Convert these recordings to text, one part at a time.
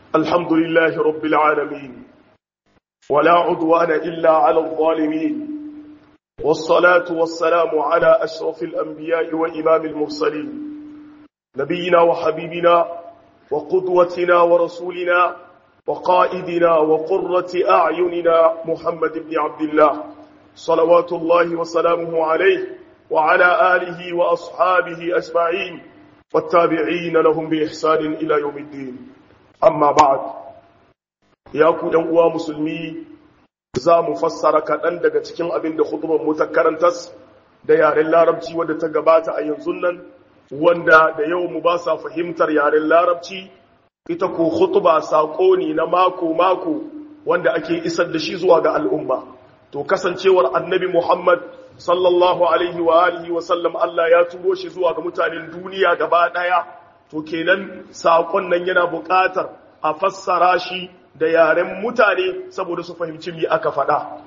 الحمد لله رب العالمين ولا عدوان إلا على الظالمين والصلاة والسلام على أشرف الأنبياء وإمام المرسلين نبينا وحبيبنا وقدوتنا ورسولنا وقائدنا وقرة أعيننا محمد بن عبد الله صلوات الله وسلامه عليه وعلى آله وأصحابه أجمعين والتابعين لهم بإحسان إلى يوم الدين amma ba'ad ya ku ɗan uwa musulmi za mu fassara kaɗan daga cikin abin da hutubar mu ta karantas da yaren larabci wadda ta gabata a yanzu nan wanda da yau mu ba sa fahimtar yaren larabci ita ko hutuba saƙo ne na mako-mako wanda ake isar da shi zuwa ga al'umma to kasancewar annabi muhammad sallallahu alaihi wa alihi wa sallam Allah ya turo shi zuwa ga mutanen duniya gaba ɗaya to kenan saƙon nan yana buƙatar a fassara shi da yaren mutane saboda su fahimci me aka faɗa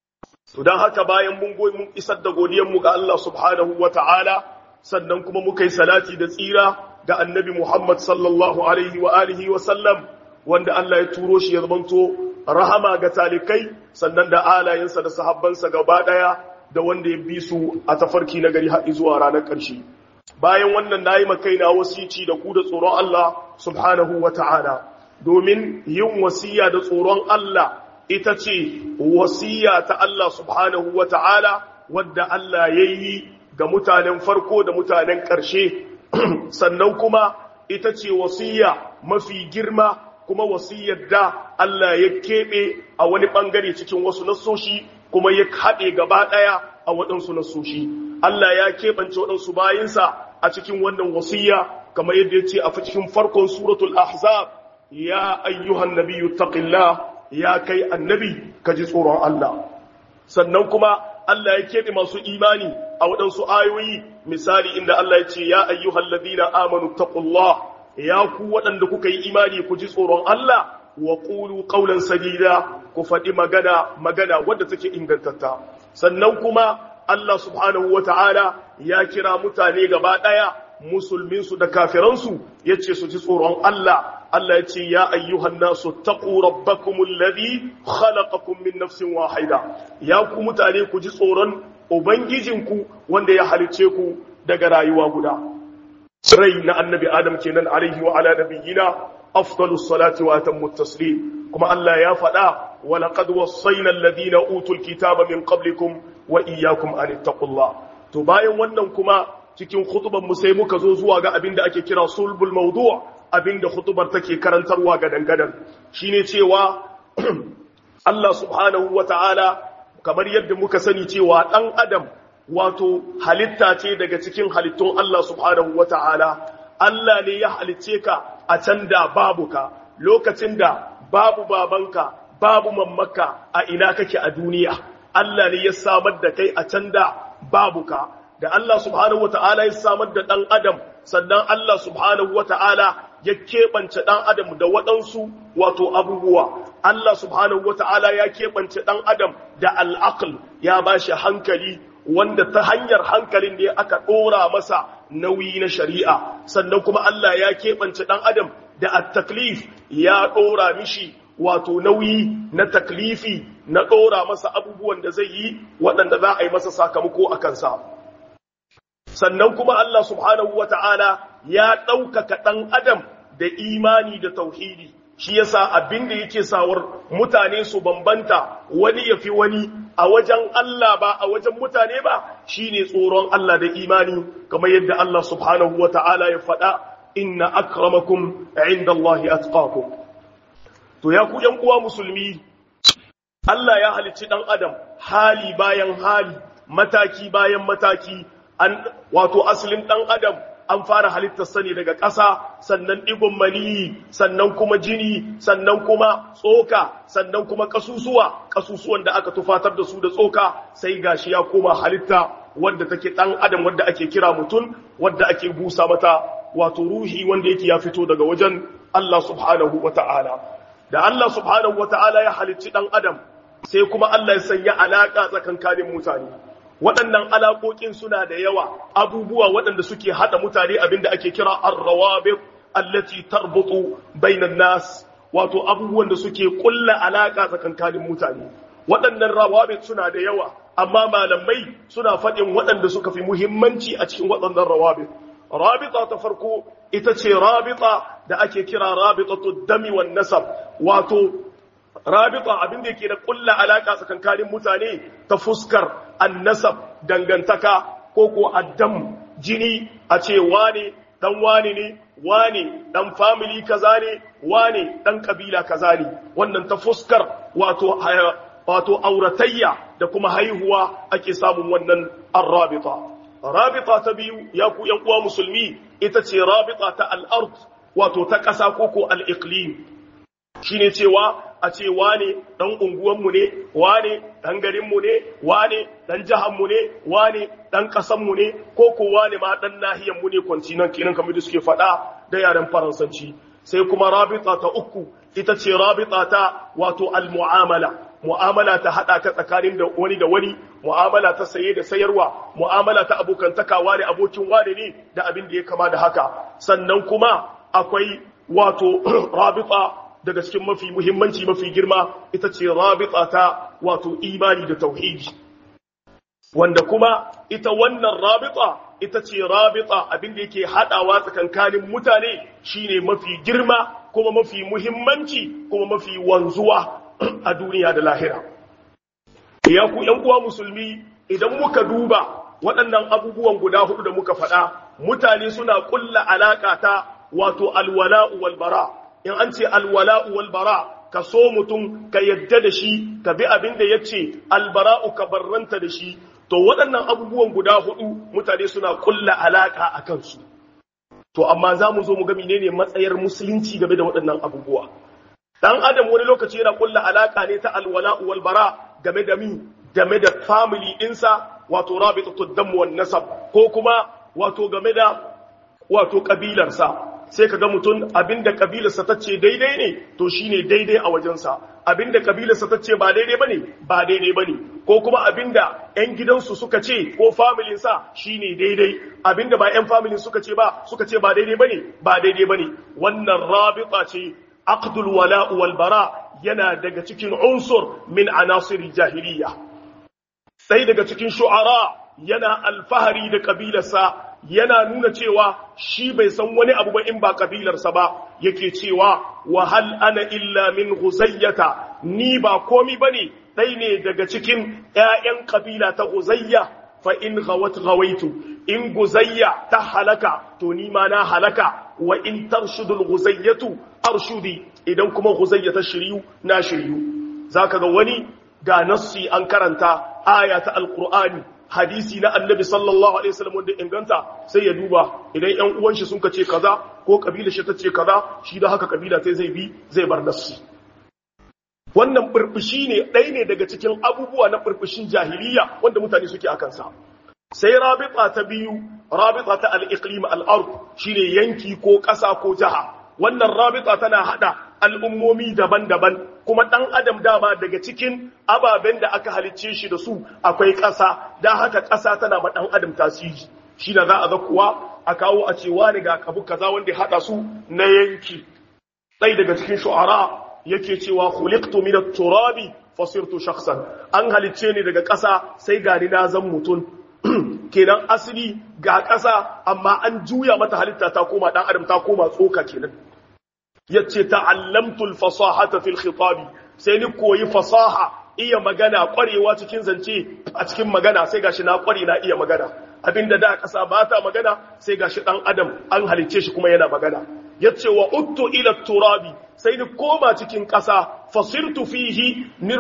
to don haka bayan mun goyi mun isar da godiyanmu ga Allah subhanahu wa ta'ala sannan kuma muka yi salati da tsira ga annabi Muhammad sallallahu alaihi wa alihi wa sallam wanda Allah ya turo shi ya zamanto rahama ga talikai sannan da alayensa da sahabbansa gaba ɗaya da wanda ya bi su a tafarki na gari har zuwa ranar ƙarshe bayan wannan na yi makaina wasici da ku da tsoron Allah subhanahu wa ta'ala domin yin wasiya da tsoron Allah ita ce wasiya ta Allah subhanahu wa ta'ala wadda Allah ya yi ga mutanen farko da mutanen ƙarshe sannan kuma ita ce wasiya mafi girma kuma wasiyar da Allah ya keɓe a wani ɓangare cikin wasu nasoshi kuma ya haɗe gaba ɗaya a waɗansu nasoshi Allah ya keɓance waɗansu bayinsa a cikin wannan wasiya kamar yadda ya ce a cikin farkon suratul ahzab ya ayyuhan nabiyyu taqillah ya kai annabi ka ji tsoron Allah sannan kuma Allah ya keɓe masu imani a waɗansu ayoyi misali inda Allah ya ce ya ayyuhan ladina amanu taqullah ya ku waɗanda kuka yi imani ku ji tsoron Allah wa qulu qawlan sadida ku faɗi magana magana wadda take ingantatta sannan kuma Allah subhanahu wa ta'ala ya kira mutane gaba ɗaya musulminsu da kafiransu ya ce su ji tsoron Allah, Allah ya ce, Ya ayyuhan nasu taƙo rabbakumul ladhi khalaqakum min nafsin wahida ya ku mutane ku ji tsoron Ubangijinku wanda ya halice ku daga rayuwa guda. Rai na annabi Adam kenan alaihi wa ala nabiyyina afdalus salati wa atammu taslim kuma Allah ya faɗa wa laqad wassayna alladhina utul kitaba min qablikum wa iyyakum an ittaqullah to bayan wannan kuma cikin khutuban mu sai muka zo zuwa ga abinda ake kira sulbul mawdu' abinda khutubar take karantarwa ga dangadan shine cewa Allah subhanahu wata'ala kamar yadda muka sani cewa dan adam wato halitta ce daga cikin halittun Allah subhanahu wata'ala Allah ne ya halicce ka a can da babu ka lokacin da babu babanka babu mammaka a ina kake a duniya Allah ne ya samar da kai a can da babu ka da Allah subhanahu wata'ala ya samar da ɗan adam sannan Allah subhanahu wata'ala ya keɓance ɗan adam da waɗansu wato abubuwa Allah subhanahu wata'ala ya keɓance ɗan adam da al'aql ya ba shi hankali wanda ta hanyar hankalin ne aka ɗora masa nauyi na shari'a sannan kuma Allah ya keɓance ɗan adam da at-taklif ya ɗora mishi wato nauyi na taklifi na ɗora masa abubuwan da zai yi waɗanda za a yi masa sakamako a kansa sannan kuma Allah subhanahu wa ta'ala ya ɗaukaka ɗan adam da imani da tauhidi shi yasa abin da yake sawar mutane su bambanta wani ya fi wani a wajen Allah ba a wajen mutane ba shine tsoron Allah da imani kamar yadda Allah subhanahu wa ta'ala ya faɗa inna akramakum inda Allah atqakum to ya ku ‘yan uwa musulmi, Allah ya halicci ɗan Adam hali bayan hali, mataki bayan mataki, an wato asalin ɗan Adam an fara halittar sani daga ƙasa, sannan ɗigon maniyi, sannan kuma jini, sannan kuma tsoka, sannan kuma ƙasusuwa, ƙasusuwan da aka tufatar da su da tsoka, sai gashi ya koma halitta wadda take ɗan Adam wadda ake kira mutum, wadda ake busa mata wato ruhi wanda yake ya fito daga wajen Allah subhanahu wa ta'ala. da Allah subhanahu wata'ala ya halicci ɗan adam sai kuma Allah ya sanya alaƙa tsakankanin mutane waɗannan alaƙoƙin suna da yawa abubuwa waɗanda suke haɗa mutane abinda ake kira ar-rawabit allati tarbutu bainan nas wato abubuwan da suke kulla alaka tsakankanin mutane waɗannan rawabit suna da yawa amma malamai suna faɗin waɗanda suka fi muhimmanci a cikin waɗannan rawabit rabita ta farko ita ce rabita da ake kira rabitatu dami wan nasab wato rabita abin da yake da kulla alaka tsakankanin mutane ta fuskar annasab dangantaka ko ko addam jini a ce wane dan wane ne wane dan family kaza ne wane dan kabila kaza ne wannan ta fuskar wato wato auratayya da kuma haihuwa ake samun wannan arrabita rabita ta biyu ya ku yan uwa musulmi ita ce rabita ta al-ard wato ta ƙasa ko ko al-iqlim shine cewa a ce wane dan unguwanmu ne wane dan garinmu ne wane dan jihanmu ne wane dan kasanmu ne ko ko wane ma dan nahiyanmu ne continent kenan kamar da suke faɗa da yaren faransanci sai kuma rabita ta uku ita ce rabita ta wato al-mu'amala mu'amala ta hada ka tsakanin da wani da wani mu'amala ta saye da sayarwa mu'amala ta abokantaka wane abokin wane ne da abin da ya kama da haka sannan kuma akwai wato rabita daga cikin mafi muhimmanci mafi girma ita ce rabita ta wato imani da tauhidi wanda kuma ita wannan rabita ita ce rabita abinda yake hadawa tsakankanin mutane shine mafi girma kuma mafi muhimmanci kuma mafi wanzuwa a duniya da lahira ya ku yan uwa musulmi idan muka duba waɗannan abubuwan guda hudu da muka faɗa mutane suna kulla alaka ta wato alwala'u wal bara in an ce alwala'u wal bara ka so mutum ka yadda da shi ka bi abin da ya ce albara'u ka barranta da shi to waɗannan abubuwan guda hudu mutane suna kulla alaka a kansu to amma za mu zo mu ga menene matsayar musulunci game da waɗannan abubuwa dan adam wani lokaci yana kulla alaka ne ta alwala'u wal bara game da mi game da family ɗinsa wato rabitatud dam wan nasab ko kuma wato game da wato kabilarsa sai ka ga mutum abinda kabilarsa ta ce daidai ne to shine daidai a wajensa abinda kabilarsa ta ce ba daidai bane ba daidai bane ko kuma abinda ƴan gidansu suka ce ko familinsa shine daidai abinda ba ƴan familin suka ce ba suka ce ba daidai bane ba daidai bane wannan rabita ce aqdul wala wal bara yana daga cikin unsur min anasir jahiliya sai daga cikin shu'ara yana alfahari da kabilarsa yana nuna cewa shi bai san wani abu ba in ba kabilarsa ba yake cewa wa hal ana illa min guzayyata ni ba komi bane dai ne daga cikin ƴaƴan kabila ta guzayya fa in ghawat ghawaitu in guzayya ta halaka to ni ma na halaka wa in tarshudul guzayyatu arshudi idan kuma guzayya ta shiryu na shiryu zaka ga wani ga nassi an karanta aya ta alqur'ani hadisi na annabi sallallahu alaihi wasallam wanda inganta sai ya duba idan ƴan uwan shi sun ce kaza ko kabila shi ta ce kaza shi da haka kabila sai zai bi zai bar nassi wannan burbushi ne ɗaya ne daga cikin abubuwa na burbushin jahiliya wanda mutane suke akan sa sai rabita ta biyu rabita ta al-iqlim al-ard shine yanki ko ƙasa ko jaha wannan rabita tana hada al'ummomi daban-daban kuma ɗan adam dama daga cikin ababen da aka halicce shi da su akwai ƙasa don haka ƙasa tana ma ɗan adam tasiri shi da za a ga kuwa a kawo a cewa ne ga kabu kaza wanda ya haɗa su na yanki ɗai daga cikin shu'ara yake cewa khuliqtu min at-turabi fasirtu shakhsan an halicce ni daga ƙasa sai gani na zan mutum kenan asali ga ƙasa amma an juya mata halitta ta koma ɗan adam ta koma tsoka kenan yace ta'allamtul fasahata fil khitabi sai ni koyi fasaha iya magana kwarewa cikin zance a cikin magana sai gashi na kware na iya magana abinda da kasa ba ta magana sai gashi dan adam an halice shi kuma yana magana yace wa uttu ila turabi sai ni koma cikin kasa fasirtu fihi ni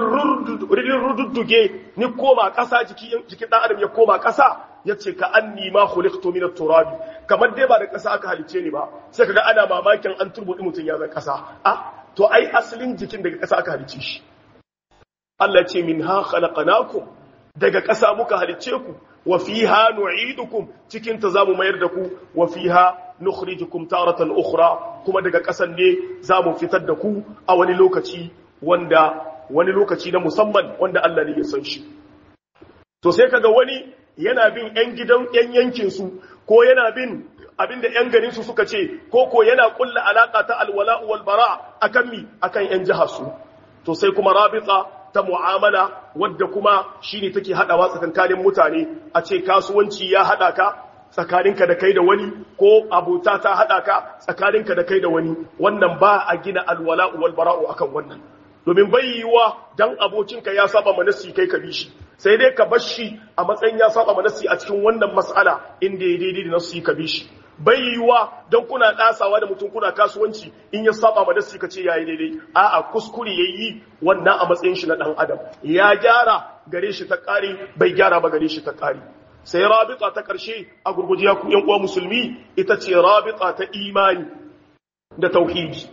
rududduge ni koma kasa jiki jikin dan adam ya koma kasa yace ka anni ma khuliqtu min at-turabi kamar dai ba da kasa aka halice ni ba sai kaga ana mamakin an turbudi mutun ya zan kasa ah to ai asalin jikin daga kasa aka halice shi Allah ce minha khalaqnakum daga kasa muka halice ku wa fiha nu'idukum cikin ta zamu mayar da ku wa fiha nukhrijukum taratan ukhra kuma daga kasan ne zamu fitar da ku a wani lokaci wanda wani lokaci na musamman wanda Allah ne ya san shi to sai kaga wani yana bin 'yan gidan 'yan yankinsu ko yana bin abinda yan garin su suka ce ko ko yana kulla alaka ta alwala wal bara akan mi akan yan jihar su to sai kuma rabita ta mu'amala wadda kuma shine take hadawa tsakankanin mutane a ce kasuwanci ya hada ka tsakaninka da kai da wani ko abota ta hada ka tsakaninka da kai da wani wannan ba a gina alwala wal bara'u akan wannan domin bai yiwa dan abokinka ya saba manasi kai ka bi shi sai dai ka bar shi a matsayin ya saba manasi a cikin wannan mas'ala inda ya daidai da nasu ka bi shi bai yiwa don kuna ɗasawa da mutum kuna kasuwanci in ya saba ma nasi ka ce yayi daidai a'a kuskure yayi wannan a matsayin shi na dan adam ya gyara gare shi ta ƙari bai gyara ba gare shi ta ƙari sai rabita ta ƙarshe a gurguje ya ku yan uwa musulmi ita ce rabita ta imani da tauhidi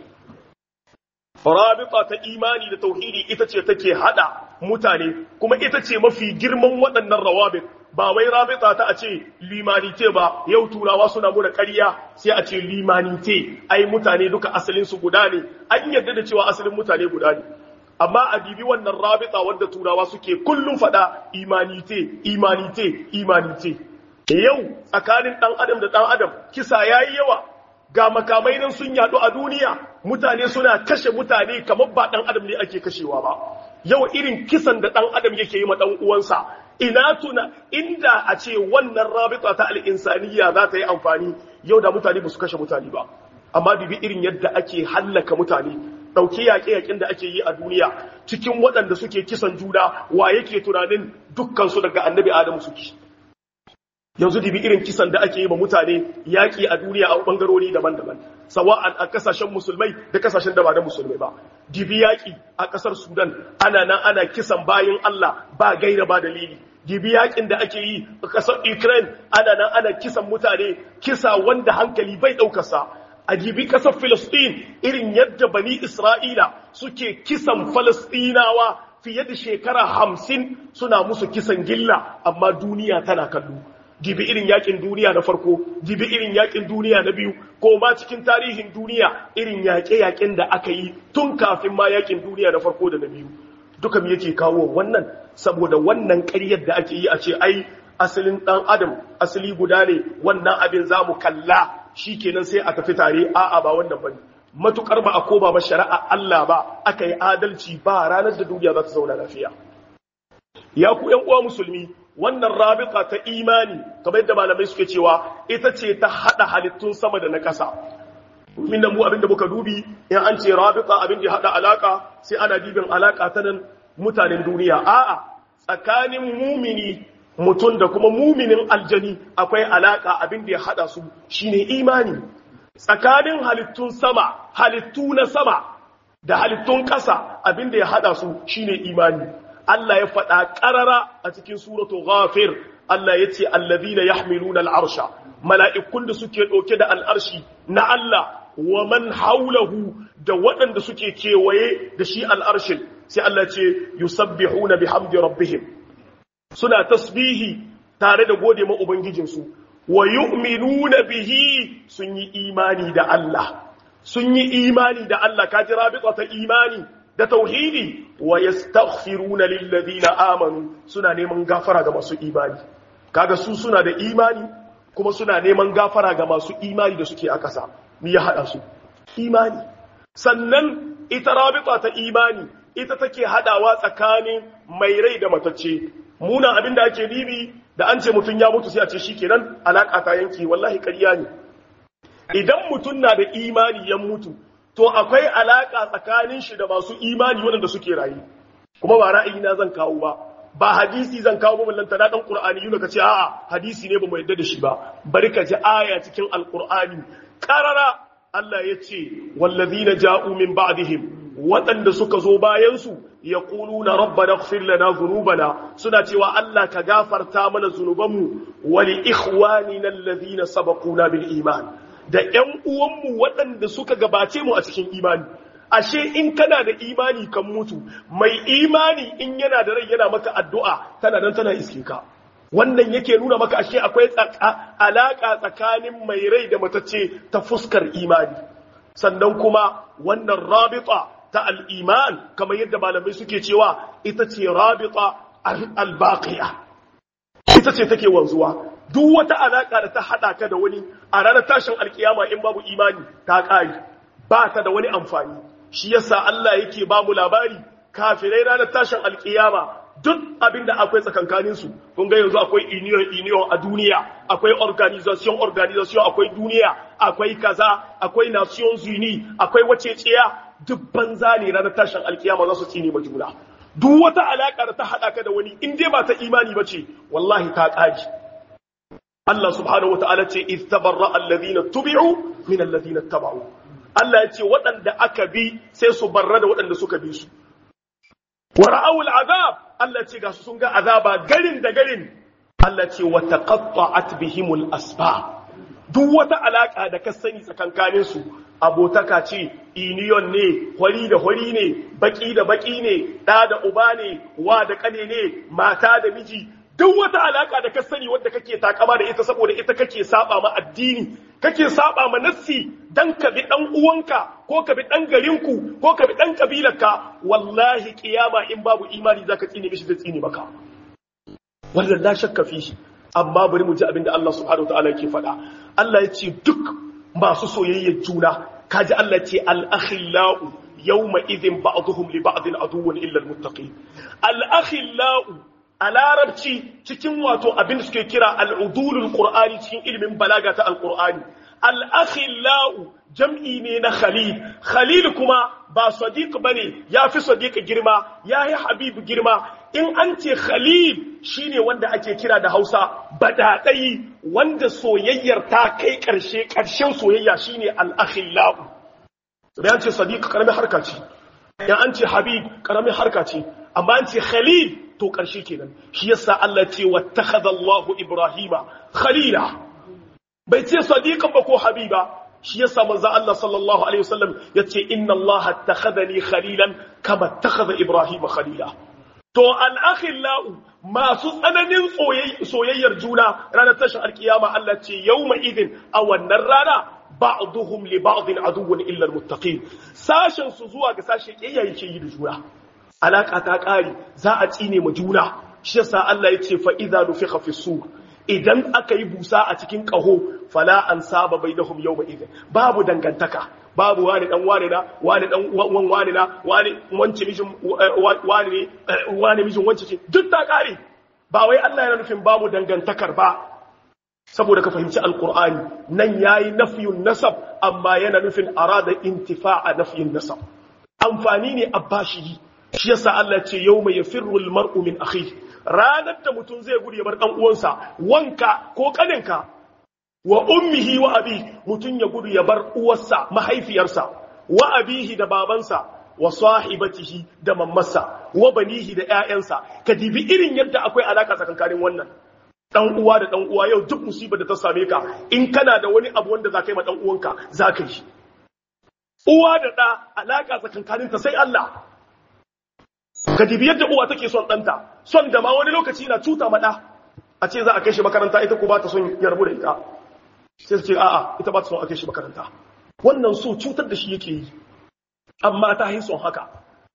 rabita ta imani da tauhidi ita ce take hada mutane kuma ita ce mafi girman waɗannan rawabit ba wai rabita ta a ce limanite ba yau turawa suna muna ƙarya sai a ce limanite ai mutane duka asalin su guda ne an yarda da cewa asalin mutane guda ne amma a bibi wannan rabita wadda turawa suke kullum faɗa imanite imanite imanite yau tsakanin ɗan adam da ɗan adam kisa yayi yawa ga makamai nan sun yaɗu a duniya mutane suna kashe mutane kamar ba ɗan adam ne ake kashewa ba yau irin kisan da ɗan adam yake yi ma ɗan uwansa ina tuna inda a ce wannan rabita ta al'insaniya za ta yi amfani yau da mutane ba su kashe mutane ba amma bibi irin yadda ake hallaka mutane ɗauki yaƙe-yaƙen da ake yi a duniya cikin waɗanda suke kisan juna wa yake tunanin dukkansu daga annabi adamu suke yanzu dibi irin kisan da ake yi ma mutane yaƙi a duniya a ɓangarori daban-daban sawa'an a kasashen musulmai da kasashen da ba da musulmai ba dibi yaƙi a ƙasar sudan ana nan ana kisan bayan allah ba gaira ba dalili dibi yaƙin da ake yi a ƙasar ukraine ana nan ana kisan mutane kisa wanda hankali bai ɗaukarsa a dibi ƙasar filistin irin yadda bani isra'ila suke kisan falastinawa fiye da shekara hamsin suna musu kisan gilla amma duniya tana kallo dibi irin yakin duniya na farko dibi irin yakin duniya na biyu ko ma cikin tarihin duniya irin yaƙe-yaƙen da aka yi tun kafin ma yakin duniya na farko da na biyu duka me yake kawo wannan saboda wannan ƙaryar da ake yi a ce ai asalin ɗan adam asali guda ne wannan abin za mu kalla shi kenan sai a tafi tare a'a ba wannan bane matukar ba a koma ba shari'a Allah ba aka yi adalci ba ranar da duniya za ta zauna lafiya ya ku ƴan uwa musulmi wannan rabita ta imani kamar yadda malamai suke cewa ita ce ta hada halittun sama da na ƙasa min da mu abin da muka dubi in an ce rabita abin da hada alaka sai ana dibin alaka ta nan mutanen duniya a'a tsakanin mumini mutum da kuma muminin aljani akwai alaka abin da ya hada su shine imani tsakanin halittun sama halittu na sama da halittun ƙasa abin da ya hada su shine imani Allah ya faɗa ƙarara a cikin suratu ghafir Allah ya ce allazina yahmiluna al'arsha mala'ikun da suke ɗauke da al'arshi na Allah wa man haulahu da waɗanda suke kewaye da shi al'arshin sai Allah ce yusabbihuna bihamdi rabbihim suna tasbihi tare da gode ma ubangijinsu wa yu'minuna bihi sun yi imani da Allah sun yi imani da Allah kaji rabita ta imani da tauhidi wa yastaghfiruna lil ladina amanu suna neman gafara ga masu imani kaga su suna da imani kuma suna neman gafara ga masu imani da suke a ƙasa me ya hada su imani sannan ita rabita ta imani ita take hadawa tsakanin mai rai da matacce muna abinda ake nibi da an ce mutum ya mutu sai a ce shikenan alaka ta yanki wallahi ƙarya ne idan mutum na da imani ya mutu to akwai alaka tsakanin shi da masu imani waɗanda suke rayu kuma ba ra'ayi na zan kawo ba ba hadisi zan kawo ba lanta na dan qur'ani yuna kace a'a hadisi ne ba mu yadda da shi ba bari ka ji aya cikin alqur'ani qarara Allah ya ce wallazina ja'u min ba'dihim waɗanda suka zo bayan su yaquluna rabbana ighfir lana dhunubana suna cewa Allah ka gafarta mana zunubanmu wa li ikhwanina alladhina sabaquna bil iman da ‘yan uwanmu waɗanda suka gabace mu a cikin imani. Ashe in kana da imani kan mutu, mai imani in yana da rai yana maka addu'a tana nan tana iske ka. Wannan yake nuna maka ashe akwai alaƙa tsakanin mai rai da matacce ta fuskar imani. Sannan kuma wannan rabita ta al'iman, kamar yadda malamai suke cewa ita ce rabita albaƙiya. Ita ce take wanzuwa. duk wata alaka da ta hada ka da wani a ranar tashin alkiyama in babu imani ta kare ba ta da wani amfani shi yasa Allah yake ba mu labari kafirai ranar tashin alkiyama duk abin da akwai tsakankaninsu kun ga yanzu akwai union union a duniya akwai organization organization akwai duniya akwai kaza akwai nations uni akwai waceciya duk banza ne ranar tashin alkiyama za su tsine ma juna duk wata alaka da ta hada ka da wani in dai ba ta imani ba ce wallahi ta kaji Allah subhanahu wataala ce iz tabarra alladhina tubi'u min alladhina taba'u Allah ya ce waɗanda aka bi sai su barra da waɗanda suka bi su wa ra'awul azab Allah ce ga su sun ga azaba garin da garin Allah ce wa taqatta'at bihimul asba duk wata alaka da ka sani tsakankanin su abotaka ce iniyon ne hori da hori ne baki da baki ne da da uba ne wa da kane ne mata da miji duk wata alaka da ka sani wadda kake takama da ita saboda ita kake saba ma addini kake saba ma nassi dan ka bi dan uwanka ko ka bi dan garinku ko ka bi dan kabilarka wallahi kiyama in babu imani zaka tsine mishi zai tsine maka wannan la shakka fi shi amma bari mu ji abin da Allah subhanahu wataala yake faɗa Allah ya ce duk masu soyayyar juna kaji Allah ce al-akhillau yawma idhin ba'dhum li ba'din aduwwun illa al-muttaqin al-akhillau a larabci cikin wato abin da suke kira al'udulul qur'ani cikin ilimin balaga ta alqur'ani al-akhillau jam'i ne na khalil khalil kuma ba sadiq bane yafi sadiq girma yayi habib girma in an ce khalil shine wanda ake kira da Hausa badadai wanda soyayyar ta kai karshe karshen soyayya shine al-akhillau da an ce sadiq karamin harka ce ya an ce habib karamin harka ce amma an ce khalil to ƙarshe kenan shi yasa Allah ce wattakhadha Allahu Ibrahima khalila bai ce sadiqan ba ko habiba shi yasa manzo Allah sallallahu alaihi wasallam yace inna Allah attakhadhani khalilan kama attakhadha Ibrahima khalila to al-akhillau masu tsananin soyayyar juna ranar tashin alkiyama Allah ce yawma idin a wannan rana ba'duhum li ba'din aduwwun illa al-muttaqin sashen su zuwa ga sashe kiyaye ke yi da juna alaka ta ƙari za a tsine ma juna shi yasa Allah ya ce fa idza nufikha fi sur idan aka yi busa a cikin ƙaho fala an saba bainahum yawma idin babu dangantaka babu wani dan wani na wani dan wan wani na wani wance mijin wani ne wani mijin wance ce duk ta ƙare ba wai Allah yana nufin babu dangantakar ba saboda ka fahimci alqur'ani nan yayi nafiyun nasab amma yana nufin arada intifa'a nafiyun nasab amfani ne abbashi shi yasa Allah ce yau mai yafirru almar'u min akhi ranar da mutum zai gudu ya bar dan uwansa wanka ko kaninka wa ummihi wa abi mutum ya gudu ya bar uwarsa mahaifiyarsa wa abihi da babansa wa sahibatihi da mammarsa wa banihi da ƴaƴansa ka dibi irin yadda akwai alaka tsakankanin wannan dan uwa da dan uwa yau duk musibar da ta same ka in kana da wani abu wanda za ka yi ma dan uwanka za ka yi uwa da ɗa alaka tsakankaninta sai Allah ka dibi yadda uwa take son ɗanta son da ma wani lokaci na cuta maɗa a ce za a kai shi makaranta ita ko ba ta son ya rabu da ita sai su ce a'a ita ba ta son a kai shi makaranta wannan so cutar da shi yake yi amma ta yi son haka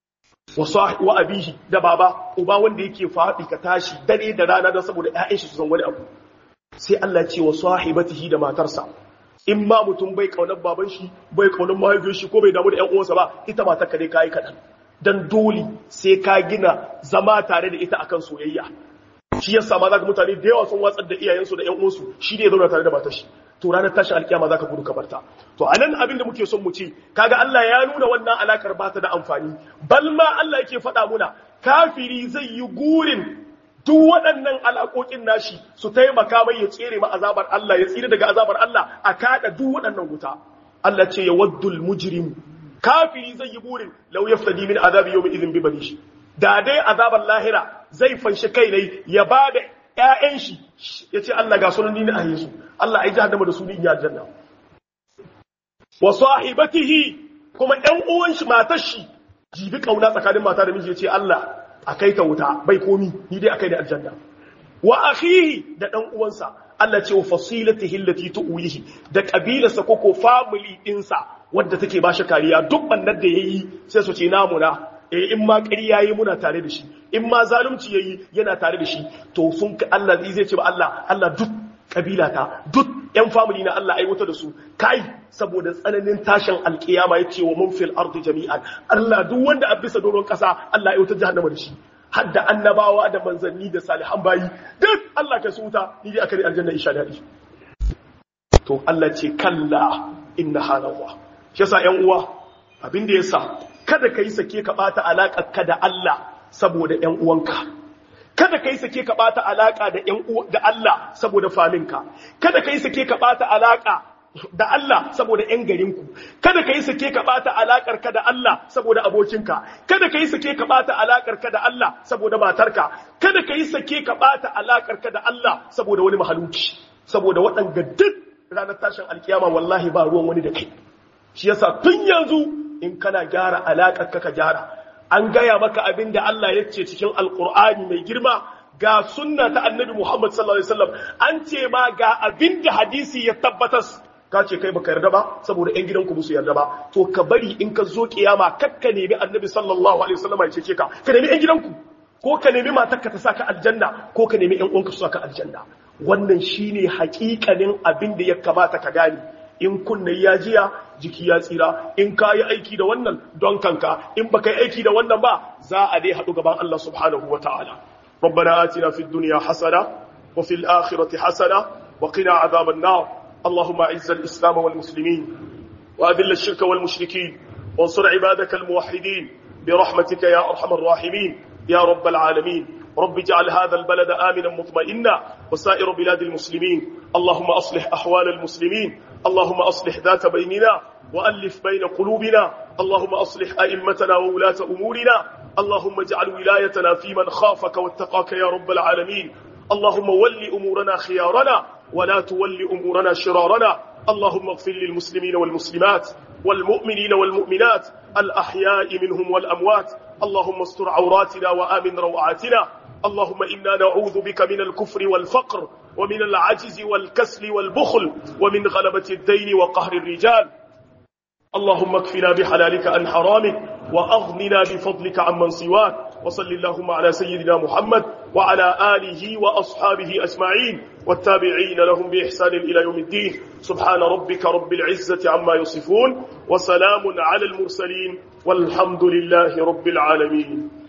wa abihi da baba uba wanda yake faɗi ka tashi dare da rana don saboda ƴaƴan shi su san wani abu sai Allah ce wa sahibatihi da matarsa in ma mutum bai kaunar baban shi bai kaunar mahaifiyar shi ko bai damu da ƴan uwansa ba ita matar ka dai kai kaɗan dan dole sai ka gina zama tare da ita akan soyayya shi yasa ma zaka mutane da yawa sun watsar da iyayensu da ƴan uwansu shi ne ya zauna tare da matar shi to ranar tashin alkiyama zaka gudu ka barta to anan abin da muke son mu ce kaga Allah ya nuna wannan alakar ba ta da amfani bal ma Allah yake faɗa muna kafiri zai yi gurin duk waɗannan alaƙoƙin nashi su taimaka mai ya tsere ma azabar Allah ya tsira daga azabar Allah a kada duk waɗannan wuta Allah ce ya waddul mujrim kafiri zai yi burin law yaftadi min azabi yawmi idhin bi banishi da dai azabar lahira zai fanshi kai ne ya bada ƴaƴan shi yace Allah ga sunan ni a Yesu Allah ai jahannama da su ni ya janna wa sahibatihi kuma ɗan uwan shi matar shi jibi kauna tsakanin mata da miji yace Allah a kai ta wuta bai komi ni dai akai da aljanna wa akhihi da dan uwansa Allah ce wa fasilatihi allati tuwihi da kabilarsa ko ko family dinsa wanda take ba shi kariya duk bannar da yayi sai su ce namu na eh in ma ƙarya yayi muna tare da shi in ma zalunci yayi yana tare da shi to sun ka Allah zai ce ba Allah Allah duk kabila ta duk yan family na Allah aiwata da su kai saboda tsananin tashin alkiyama ya ce wa mun fil ardi jami'an Allah duk wanda a bisa doron kasa Allah aiwata jahannama da shi hadda annabawa da manzanni da salihan bayi duk Allah ka su wuta ni dai akari aljanna insha Allah to Allah ce kalla inna halawa shi yasa yan uwa abin da yasa kada kai sake ka bata alakar ka da Allah saboda yan uwanka kada kai sake ka bata alaka da yan uwa da Allah saboda faminka kada kai sake ka bata alaka da Allah saboda ‘yan garinku, kada ka yi sake ka ɓata alaƙar ka da Allah saboda abokinka, kada ka yi sake ka ɓata alaƙar ka da Allah saboda matarka, kada ka yi sake ka ɓata alaƙar ka da Allah saboda wani mahaluki, saboda waɗanga duk ranar tashin alkiyama wallahi ba ruwan wani da kai. Shi yasa tun yanzu in kana gyara alaƙar ka ka gyara, an gaya maka abin da Allah ya ce cikin Alƙur'ani mai girma ga sunna ta annabi Muhammad sallallahu alaihi wasallam an ce ma ga abin da hadisi ya tabbatar ka ce kai baka yarda ba saboda ƴan gidanku ba su yarda ba to ka bari in ka zo kiyama kakka nemi annabi sallallahu alaihi wasallam ya cece ka ka nemi ƴan gidanku ko ka nemi matarka ta saka aljanna ko ka nemi ƴan uwanka su saka aljanna wannan shine hakikanin abin da ya kamata ka gane in kunne ya jiya jiki ya tsira in ka yi aiki da wannan don kanka in baka yi aiki da wannan ba za a dai haɗu gaban Allah subhanahu wa ta'ala ربنا آتنا في الدنيا حسنة وفي الآخرة حسنة وقنا عذاب النار اللهم اعز الإسلام والمسلمين وأذل الشرك والمشركين وانصر عبادك الموحدين برحمتك يا أرحم الراحمين يا رب العالمين رب اجعل هذا البلد آمنا مطمئنا وسائر بلاد المسلمين اللهم أصلح أحوال المسلمين اللهم أصلح ذات بيننا وألف بين قلوبنا اللهم أصلح أئمتنا وولاة أمورنا اللهم اجعل ولايتنا في من خافك واتقاك يا رب العالمين اللهم ول أمورنا خيارنا ولا تول أمورنا شرارنا اللهم اغفر للمسلمين والمسلمات والمؤمنين والمؤمنات الأحياء منهم والأموات اللهم استر عوراتنا وآمن روعاتنا اللهم إنا نعوذ بك من الكفر والفقر ومن العجز والكسل والبخل ومن غلبة الدين وقهر الرجال اللهم اكفنا بحلالك عن حرامك وأغننا بفضلك عمن سواك وصل اللهم على سيدنا محمد وعلى آله وأصحابه أجمعين والتابعين لهم بإحسان إلى يوم الدين سبحان ربك رب العزة عما يصفون وسلام على المرسلين والحمد لله رب العالمين